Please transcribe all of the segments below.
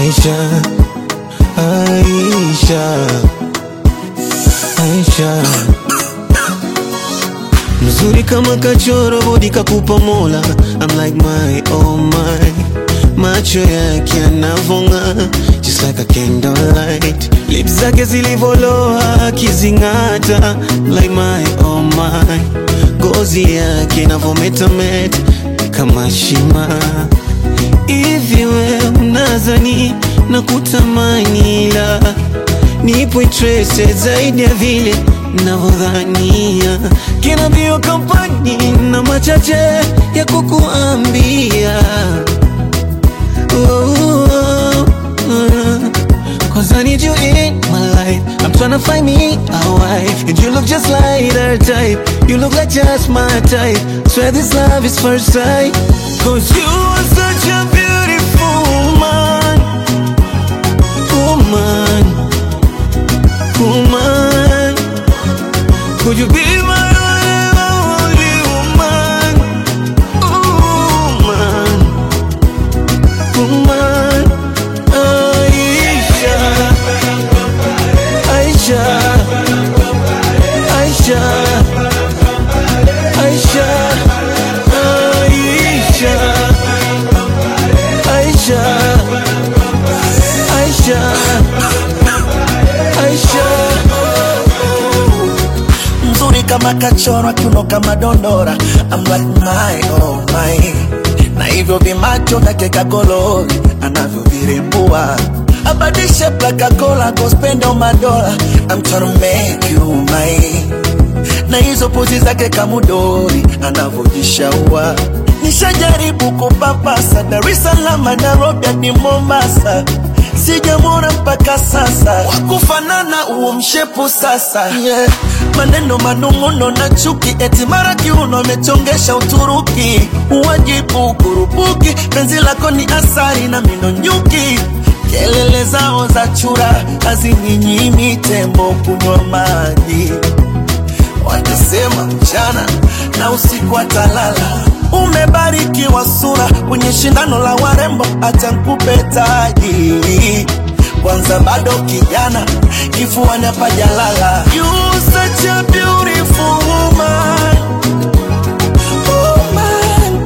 Aisha, Aisha, Aisha, mzuri kama kachoro, bodi kakupa Mola. I'm like my oh my, macho yake yanavonga just like a candlelight, lips zake zilivoloa akizing'ata like my oh my, ngozi yake inavometameta kama shima hivi we unazani na kutamani la nipo interested zaidi ya vile navyodhania kina bio kampani na machache ya kukuambia oh, oh, oh. Cause I need you in my life I'm tryna find me a wife And you look just like her type You look like just my type Swear this love is first sight Cause you are such a beautiful woman Woman Woman Could you be my only woman Woman Woman Aisha Aisha Aisha Aisha Aisha Aisha Aisha mzuri kama kachorwa kiuno kama dondora I'm like my oh my na hivyo vimacho vyake kagolori anavyovirembua abadishe plakakola gospendo madola I'm tryna make you mine na hizo pozi zake kamudori anavyojishaua nishajaribu kupapasa Dar es Salaam Nairobi hadi Mombasa sijamwona mpaka sasa wakufanana huo mshepu sasa yeah. maneno manung'uno na chuki eti mara kiuno amechongesha Uturuki uwajibu kurupuki penzi lako ni asari na mino nyuki kelele zao za chura hazininyimi tembo kunywa maji watasema mchana na usiku atalala. Umebarikiwa sura kwenye shindano la warembo, acha nikupe taji kwanza, bado kijana, kifuani hapajalala. You such a beautiful woman. Woman,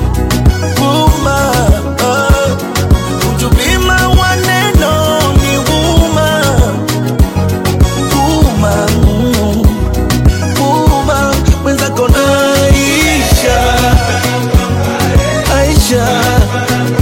woman, oh. Would you be my one and only woman? Woman, mm. Uma, mwenzako na Aisha Aisha